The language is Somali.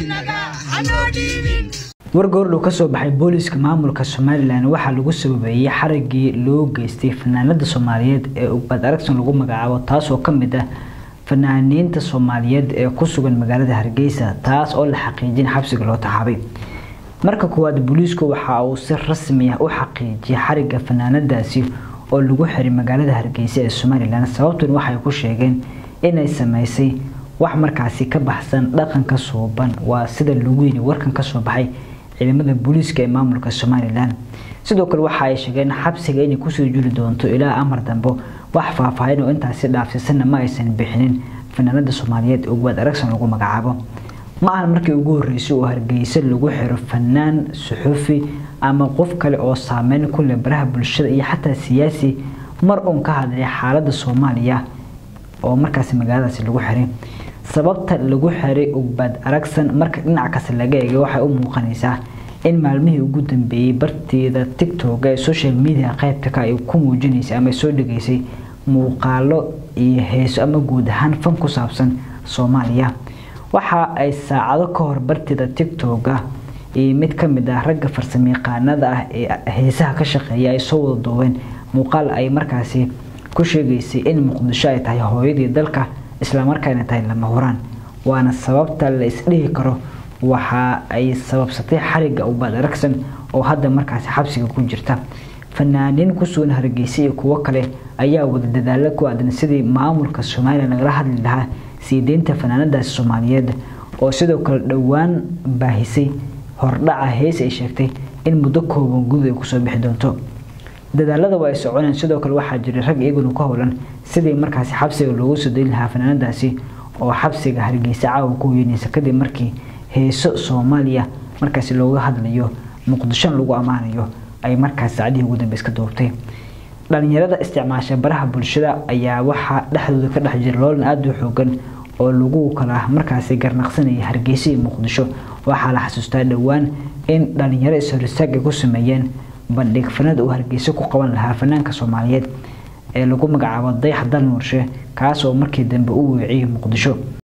wargoordhow kasoo baxay booliiska maamulka somalilan waxaa lagu sababeeyey xarigii loo geystay fanaanada soomaaliyeed ee ugbad aragsan lagu magacaabo taasoo kamid ah fanaaniinta soomaaliyeed ee ku sugan magaalada hargeysa taas oo la xaqiijin xabsiga loo taxaabay marka koowaad booliisku waxa uu si rasmi ah u xaqiijiyay xariga fanaanadaasi oo lagu xiray magaalada hargeysa ee somalilan sababtuna waxay ku sheegeen inay sameysay wax markaasi ka baxsan dhaqanka suuban waa sida lagu yiri warkan kasoo baxay ciidamada booliiska ee maamulka somalilan sidoo kale waxa ay sheegeen xabsiga inay kusoo juli doonto ilaa amar dambe wax faahfaahin oo intaasi dhaafsiisanna ma aysan bixinin fanaanada soomaaliyeed ugbaad aragsan lagu magacaabo ma ahan markii ugu horeysay oo hargeysa lagu xiro fanaan suxufi ama qof kale oo saameyn ku leh baraha bulshada iyo xataa siyaasi mar uun ka hadlay xaalada soomaaliya oo markaasi magaaladaasi lagu xiray sababta lagu xiray ugbaad aragsan marka dhinac kasta laga eegay waxay u muuqanaysaa in maalmihii ugu dambeeyey barteeda tictok ee social media qaybta ka ay ku muujinaysay ama soo dhigaysay muuqaalo iyo heeso ama guud ahaan fan ku saabsan soomaaliya waxa ay saacado ka hor barteeda tictoka iyo mid ka mid ah ragga farsamayaqaanada ah ee heesaha ka shaqeeya ay soo wada duubeen muuqaal ay markaasi ku sheegaysay in muqdisho ay tahay hooyadii dalka islamarkaana tahay lama huraan waana sababta la isdhihi karo waxa ay sababsatay xariga ubaad aragsan oo hadda markaasi xabsiga ku jirta fanaaniin kusugan hargeysa iyo kuwo kale ayaa wada dadaalo ku aadan sidii maamulka somalilan lagala hadli lahaa sii deynta fanaanadaasi soomaaliyeed oo sidoo kale dhowaan baahisay hordhaca hees ay sheegtay in muddo kooban gudud ay kusoo bixi doonto dadaalada waa ay soconeen sidoo kale waxaa jiray rag iyaguna ka howlan sidii markaasi xabsiga loogu soo dayn lahaa fanaanadaasi oo xabsiga hargeysa caawa ku weynaysa kadib markii heeso soomaaliya markaasi looga hadlayo muqdishona lagu ammaanayo ay markaas saacadihii ugu dambeys ka duubtay dhalinyarada isticmaasha baraha bulshada ayaa waxaa dhexdooda ka dhex jira loolan aada u xoogan oo lagu kala markaasi garnaqsanaya hargeysa iyo muqdisho waxaa la xasuustaa dhowaan in dhalinyaro is-horistaag ay ku sameeyeen bandhig fanad uu hargeysa ku qaban lahaa fanaanka soomaaliyeed ee lagu magacaabo dayax dal nuurshe kaas oo markii dambe u weeciyay muqdisho